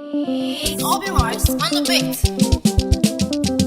Obi Mars on the beat.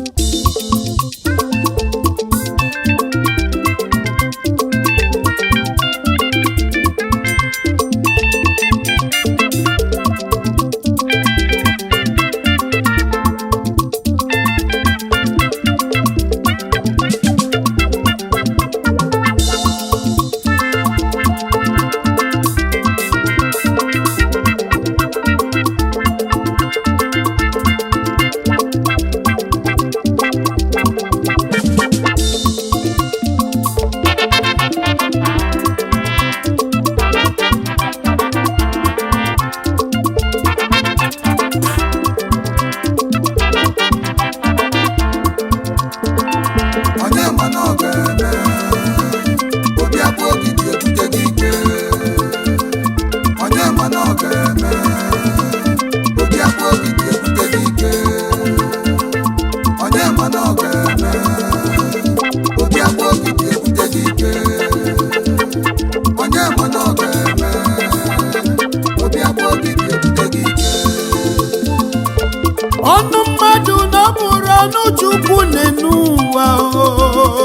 onye ma na ọ ga-eme obi abụ ogidi ebute gị ike onye ma na ọ ga-eme obi abụ ogidi ebute gị ike onye ma na ọ ga-eme obi abụ ogidi ebute gị ike onye ma na ọ ga-eme obi abụ ogidi ebute gị ike ọnụ mmadụ na ọ bụrụ ọnụ chukwu n'enu ụwa o.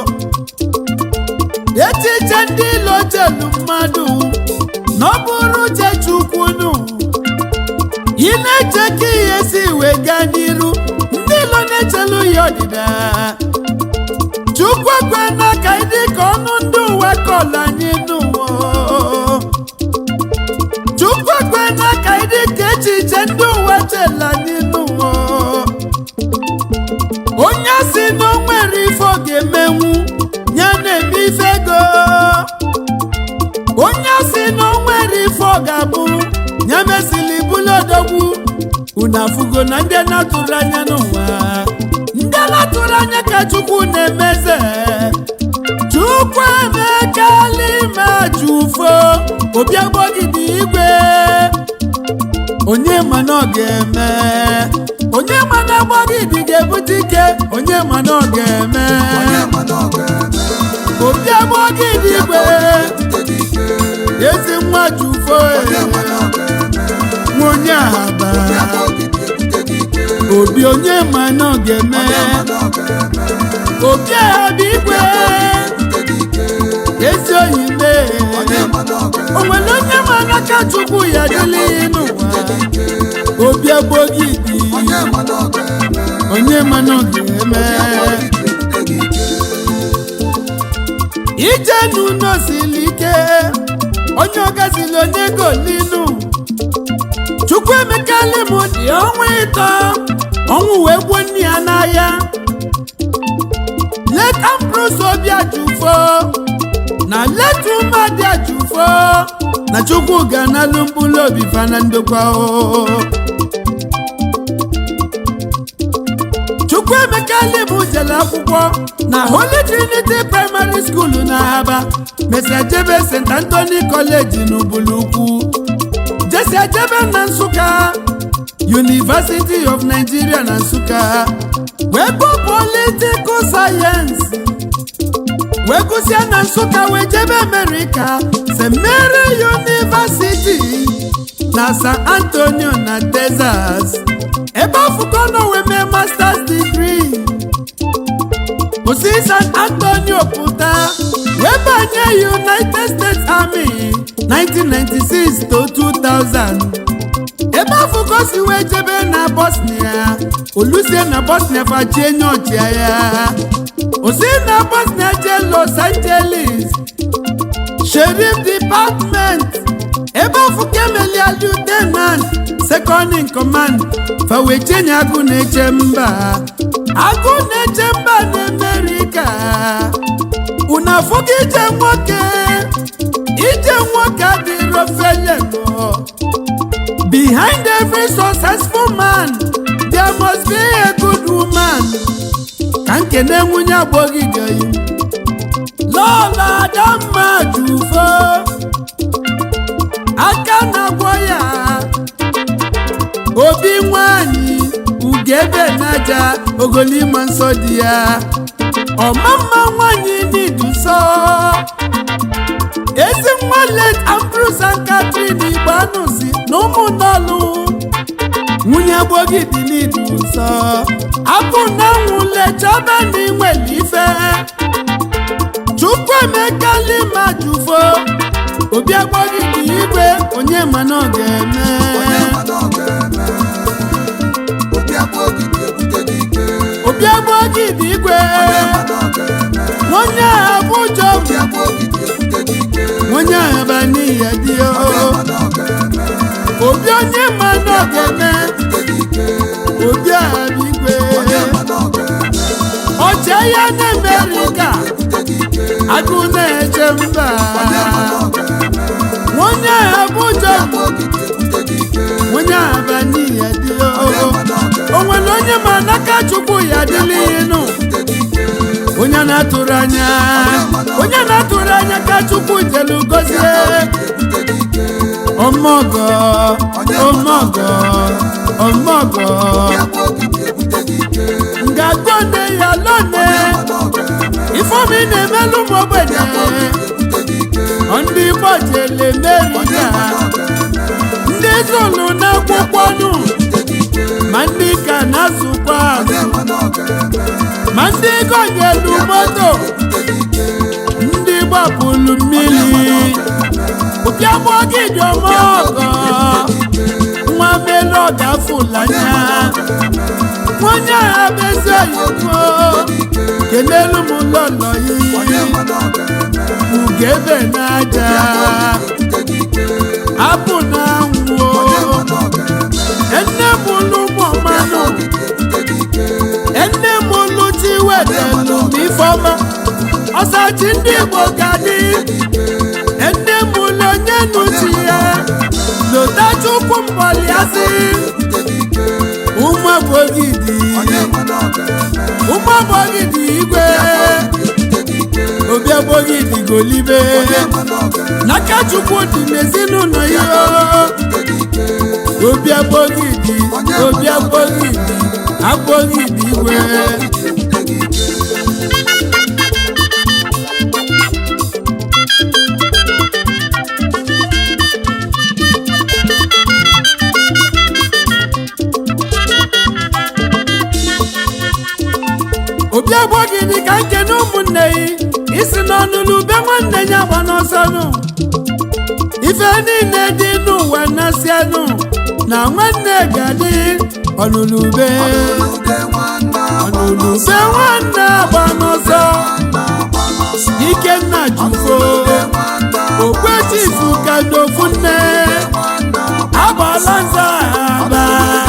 echiche ndị ilo chelu mmadụ na ọ bụrụ uche chukwu nụ ị na-eche ka ihe si wee gaa n'iru ndị ilo na-echelu ya ọdịda chukwu ekwe n'aka ịdị ka ọnụ ndị ụwa kọlụ anyị n'ụwa o. chukwu ekwe n'aka ịdị ka echiche ndị ụwa chela anyị n'ụwa onye si na o nwere ife ọ ga-emenwu ya na-eme ife ego onye si na o nwere ife ọ ga-abụ ya mesili bụlụ odogwu unu afụgo na ndị na-atụrụ anya n'ụwa ndị na-atụrụ anya ka chukwu na-emeze chukwu emekala ime jufo obi agbọgide igwe onye ma na ọ ga-eme onye ma na agbọgide ga-ebute ike onye ma na ọ ga-eme onye ma na ọ ga-eme obi agbọgide igwe ebute gị ike ezi nwa jufo onye ma na ọ ga-eme nwa onye ahaba obi abụ ogidi ebute gị ike obi onye ma na ọ ga-eme onye ma na ọ ga-eme obi ahaba igwe ebute gị ike ezi oyi mee onye ma na ọ ga-eme o nwere onye ma n'aka chukwu ya dịla n'ụwa obi agbọgide onye ma na ọ ga-eme onye ma na ọ ga-eme ogidi ebute gị ike ije n'ụlọ siri ike onye ọgazili onye golinu chukwu emekali m dị ọnwa ịtọ ọnwụ wee gbuo nne ya n'ahịa let ambrose obi ajụfo na let ụmụadị ajụfo na chukwu ga-analụ mkpụrụ obi fana ndokwa o chukwuemeka libu jere akwụkwọ na holy trinity primary school na aba mesia jebe st anthony college n'ubulukwu jesia jebe na nsụka university of nigeria na nsụka wee bụ political sayensị wee gụsịa na nsụka wee jebe amerika st mary university na san antonio na texas ebe afụkọ nọ wee mee masters degree kwụsị san antonio pụta wee banye united states army 1996 to 2000 ebe afụkọ si wee jebe na bosnia olusie na bosnia fachie nye ọchịagha osi na bosnia jee los angeles sheriff department ebe afụkọ emelia lieutenant second in command fawechenye agụ na-eche mba agụ na-eche mba na amerika unu afụgo ije nwoke ije nwoke adịrọ felego behind every successful man there must be a good woman ka nkene nwunye agbọghịdeyi lọla adamma jufo aka na-agwọ ya obi nwanyị ugebe naja ogolima nsọ dị ya ọmamma nwanyị n'iduso ezi nwa let ambrose and catherine igbanụzi na ụmụnọlụ nwunye gbogidi n'idu nsọ abụ na nwule chọba na inwere ife chukwu emeka lima jufo obi agbogidi igwe onye mana ọ ga-eme onye mana ọ ga-eme obi abụ ogidi ebute gị ike obi agbogidi igwe onye mana ọ ga-eme onye ahụ bụ ụjọ obi abụ ogidi ebute gị ike onye ahụ ba n'ihe dị o onye mana ọ ga-eme obi onye mana ọ ga-eme ebute gị ike obi ahụ bụ igwe onye mana ọ ga-eme ọchị ya na-emerika ebute gị ike agụ na-eche mba onye mana ọ ga-eme onye ahụ bụ ụjọ abụ ogidi ebute gị ike onye ahụ ba n'ihe dị onye o mana ọ ga-eme o nwere onye ma n'aka chukwu ya dịla ịnụ ebute gị ike onye na-atụrụ anya onye na-atụrụ anya ka chukwu jelu gozie ebute gị ike ọmọgọ ọmọgọ ọmọgọ abụ ogidi ebute gị ike ngagone ya lone mana ọ ga-eme ifeomi na-emelụ m ogbenye ebute gị ike ndị igbo jele merika ndị zụlụ n'akwụkwọ nụ ma ndị ka na-azụkwa azụ onye mana ọ ga-eme ma ndị gonyelu moto ndị gbapụlụ mmiri ụbịagbọgidi ọmọgọ nwa melu ọgafụlanya onye agha bezi oyibo kelelu m lọlọ onye yi mana ọ ga-eme ugebe n'aja apụ na anwụ enne m lụ ụmụmanụ enne m lụ chi wedelu m ifeọma ọsachi ndị igbo ga dị enne m lụ onye nuchi ya lotachukwu mbọliasị ụmụabogidi ụmụabogidi igwe obiabogidi golibe n'aka chukwu dị n'ezinụlọ ya obiabogidi obiabogidi agbogidi igwe obiagbogidi ka nke na ụmụnne yi isi n'ọnụlụ be nwanne ya gba n'ọsọnụ ife niile dị n'ụwa na-asịanụ na nwanne ga-adị ọnụlụbe ọnụlụbe nwanne agba n'ọsọ ikenna jufo okwechifu ka n'ofu nne agbala nza aba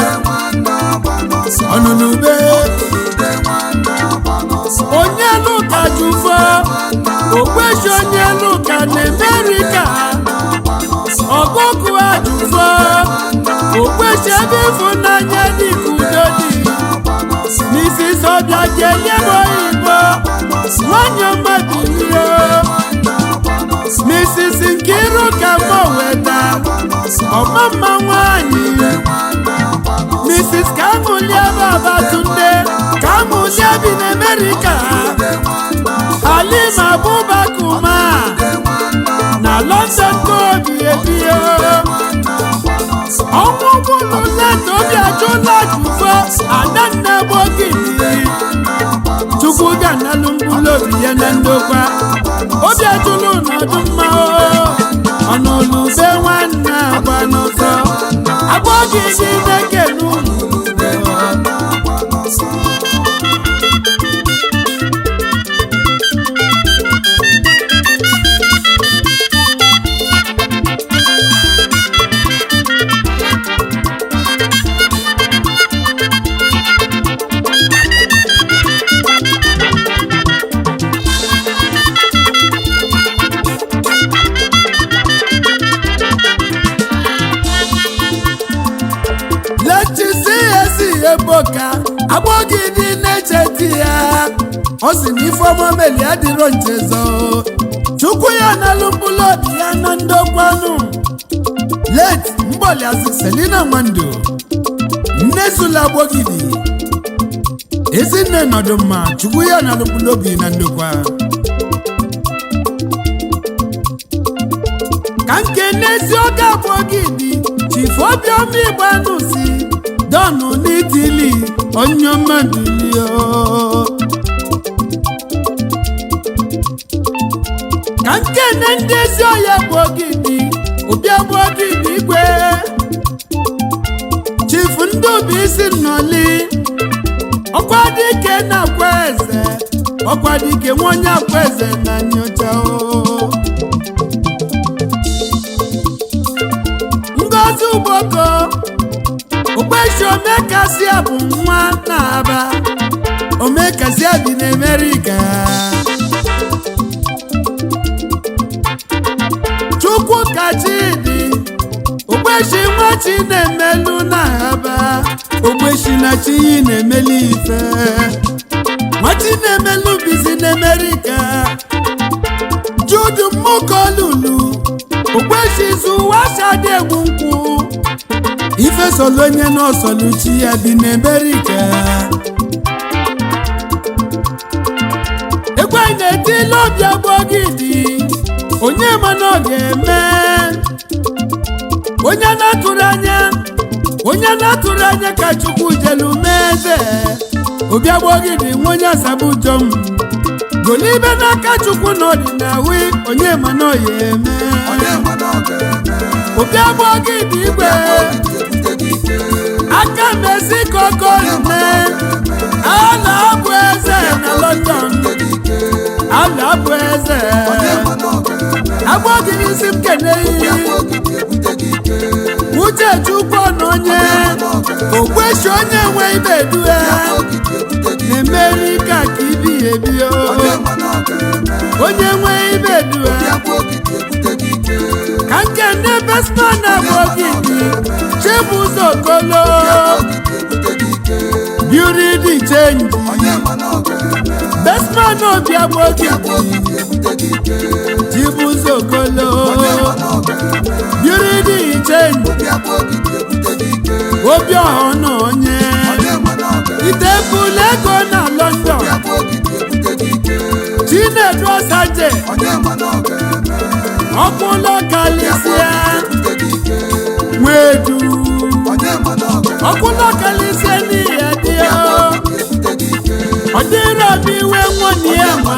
ọnụlụbe onye lụka jufo okwechi onye lụka na amerika ọgụgụ ajụfo okwechi ebe ịfụnanya dịka udo dị n'isi sọbịa kelie m oyibo nwanyị ọma bilie Mrs. Nkiru ka mọ weta ọma mma nwanyị Mrs. Kamulie Babatunde Kamulie bi n'Amerika Halima Abubakuma na London ka obi ebie ọnwụ gwụlụ leta obi ajụla jufo adanna gbogidi chukwu ga-analụ mkpụrụ obi ya na ndokwa obi ajụlụ n'ọdụ mma ọnụlụbe nwanne agba n'ụzọ agbọgidi na-ekene unu lechisi esi eboka agbọgidi na-echeti ya ọ sị na ifeọma meli adịrọ nchezo chukwu ya n'alụ mkpụrụ obi ya na ndokwanụ late mgbọliazị selina nwando nne sula agbọgidi ezinne nọdụ mma chukwu ya n'alụ mkpụrụ obi na ndokwa ka nke n'ezi oge agbọgidi chifu obiọma igbanụ si dọnụ n'itili onye mmadụlio ka nkene ndị ezi ọhịa bụ ogidi ụbịa bụ ogidi igwe chifu ndị bụ isi nnọli ọkwa dike na-akwa eze ọkwa dike nwa onye akwa eze na nyocha o ngozi ugboko okpeshi omekasia bụ nwa na-aba omekasia bi n'amerika chukwu kachidi ogbeshi nwa chi na-emelu na-aba ogbeshi na chi yi na-emelu ife nwa chi na-emelu bizi n'amerika judu mmukolulu ogbeshi zuwa shadi egwu nkwụ ife solo onye n'ọsọluchi ya bi n'amerika ekwe na-etili obi agbọgidi onye mana ọ ga-eme onye na-atụrụ anya onye na-atụrụ anya ka chukwu jelu mee eze obi agbọgidi nwa onye asabujom golibe n'aka chukwu na ọdịnahu onye mana ọ ya eme onye ma na ọ ga-eme obi agbọgidi igwe ebute gị ike aka mezi kokolme a na-abụ eze na london ebute gị ike a na-abụ eze onye ma na ọ ga-eme agbọgidi isi m kene iyi ogidi ebute gị ike uche chukwu na onye okweshi onye nwe ibe due ogidi ebute gị ike na-emeri ka ka ibi ebi o onye ma na ọ ga-eme onye nwe ibe due ogidi ebute gị ike ka nke ndị besma na bụ ogidi chibụzọ kolo ogidi ebute gị ike beauty dị chenji onye ma na ọ ga-eme besma na obi agba ogidi ogidi ebute gị ike chibụzọ kolo onye ma na ọ ga-eme beauty dị chenji bịa bụ ogidi ebute gị ike obi ọha na onye onye ma na ọ ga-eme itepụla ego na london bịa bụ ogidi ebute gị ike chinedu ọsaje onye ma na ọ ga-eme ọkwụlọ kalisia ebute gị ike nwedu onye ma na ọ ga-eme ọkwụlọ kalisia n'ihe dị o ebute gị ike ọ dịrị obi iwe nwunye ya ma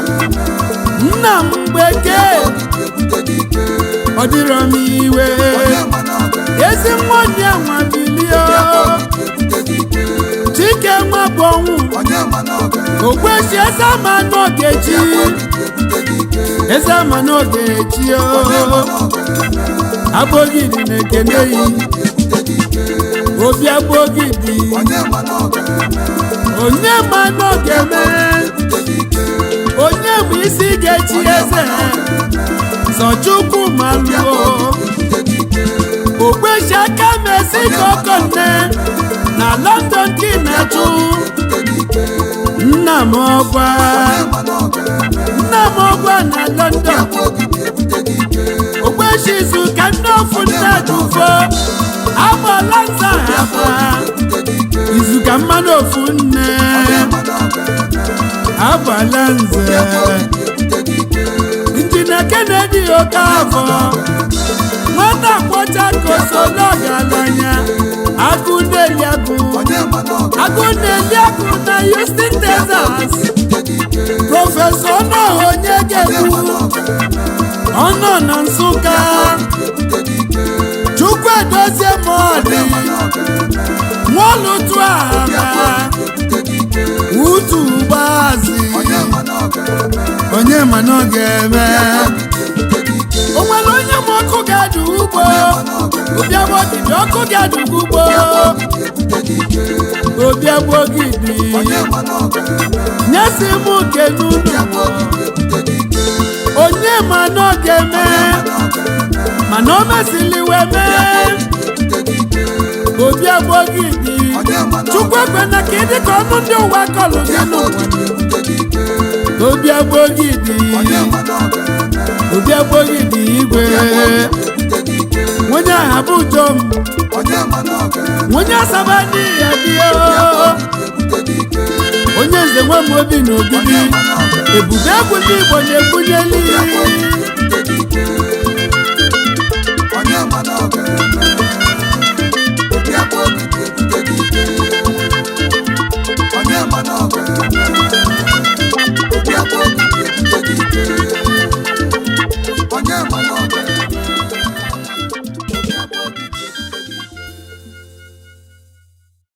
nna m gbeke ebute gị ike ọ dịrọ m iwe onye ma na ọ ga-eme ezi nwunye nwa bilio ebute gị ike chike nwa bụ ọnwụ onye ma na ọ ga-eme ogbechi eze ama n'ogechi ebute gị ike eze ama n'ogechi o onye ma na ọ ga-eme abogidi na-ekene yi ebute gị ike obi abogidi onye ma na ọ ga-eme onye ma n'oge mee ebute gị ike onye bụ isi ga-echi eze zọchukwu ma lụọ ebute gị ike ogbechi aka mesi kokonne na london ka ị na-achụ ebute gị ike nna m ọgwa onye ma na ọ ga-eme nna m ọgwa na london ogidi ebute gị ike ogbechi izu ka nne ofu nne dufo agbala nza haba ebute gị ike izu ka mmanụ ofu nne onye ma na ọ ga-eme agbala nze ebute gị ike injinia kennedy okafọ nwata kwọcha kosolo galanya agụ na-eli agụ onye ma na ọ agụ na-eli agụ na houston texas ga-ebute gị ike prọfesọ ọnọha onye ga-ekwu ọnọ na nsụka ebute gị ike chukwu edozie mọdị nwọlụtụ aha ebute gị ike utu gbazi onye ma na ọ ga-eme onye ma na ọ ga-eme ebute gị ike o nwere onye ma ọkụ ga-adụ ugbo obiagbogidi ọkụ ga-adụ ugbo ebute gị ike obiagbogidi onye ma na ọ ga-eme nyesi m kenunu ebute gị ike onye ma na ọ ga-eme mana o mesiliwe mee ebute gị ike obiagbogidi chukwu ekwena ka ịdị ka ọnụ ndị ụwa kọlụ gị n'ụwa ebute gị ike obiagbogidi onye ma na ọ ga-eme obiagbogidi igwe ebute gị ike onye aha bụ jom onye ma na ọ ga-eme onye asaba n'ihe bio ebute gị ike onye nze nwe m obi na ogidi ebube egwu ndị igbo na-ebunyeli ebute gị ike